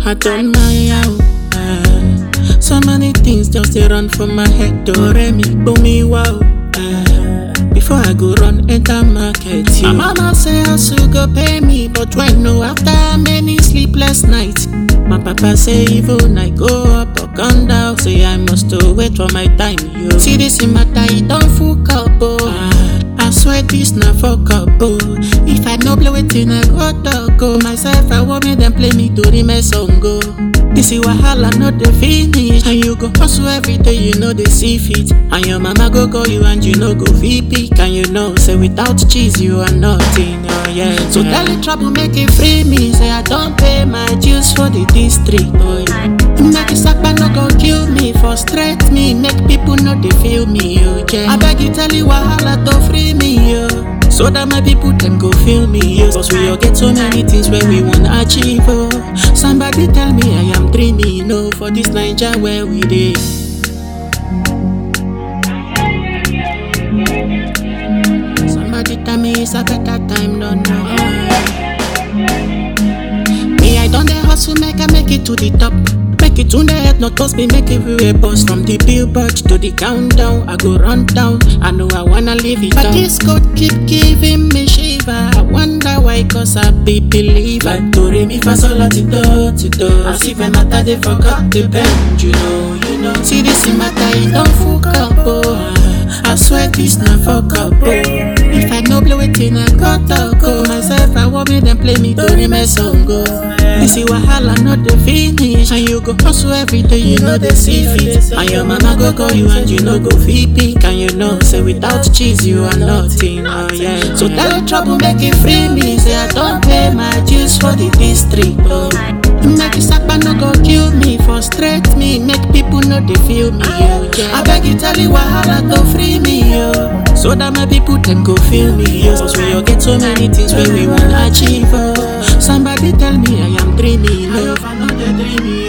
I done my out. Uh, so many things just they run from my head. Do re mi boom me wow. Uh, before I go run enter market, my mama say hustle go pay me, but when no after many sleepless nights, my papa say even I go up or gone down, say I must to wait for my time. Yo. See this in matter, it don't fuck up, oh. Ah, I swear this na fuck up, oh. If I no play wetin I go talk, oh. Myself I want me them play me to the mess song, go. This is wahala not the finish And you go hustle every day you know they see fit And your mama go call you and you know go VP And you know say without cheese you are nothing oh yeah So tell the trouble make it free me Say I don't pay my dues for the district oh yeah Make it sakpa no go kill me Frustrate me make people know they feel me oh yeah I beg you tell you wahala to free me oh so that my people them go feel me, yo. Cause we all get so many things where we wanna achieve, oh. Somebody tell me I am dreaming, no, for this Niger where we live. Somebody tell me it's a better time, no, no. Me, I done the hustle, make I make it to the top. Make it to the head, not cause me make everywhere boss From the billboard to the countdown, I go run down. I know I wanna live it But this code keep giving me shiver. I wonder why, cause I be believer. Do re mi fa sol la ti do ti do. As if I matter they forgot the bend, you know, you know. See this in matter, it don't fuck up, oh. I swear this na fuck up, oh. If I no blow it in, I got to go. Myself, I want me them play me to the mess song, go. This is wahala, not the finish. And you go hustle every day, you know they see fit. And your mama go call you and you know go feed pick. And you know, say without cheese, you are nothing, oh yeah. So tell the trouble, make it free me. Say I don't pay my dues for the district, oh. Make it sakpa no go kill me, frustrate me, make people know they feel me, oh yeah. I beg you tell you wahala to free me, yo. So that my people them go feel me, yo. Cause we all get so many things where we wanna achieve, oh. Somebody tell me I am dreaming, oh. I know they dreaming,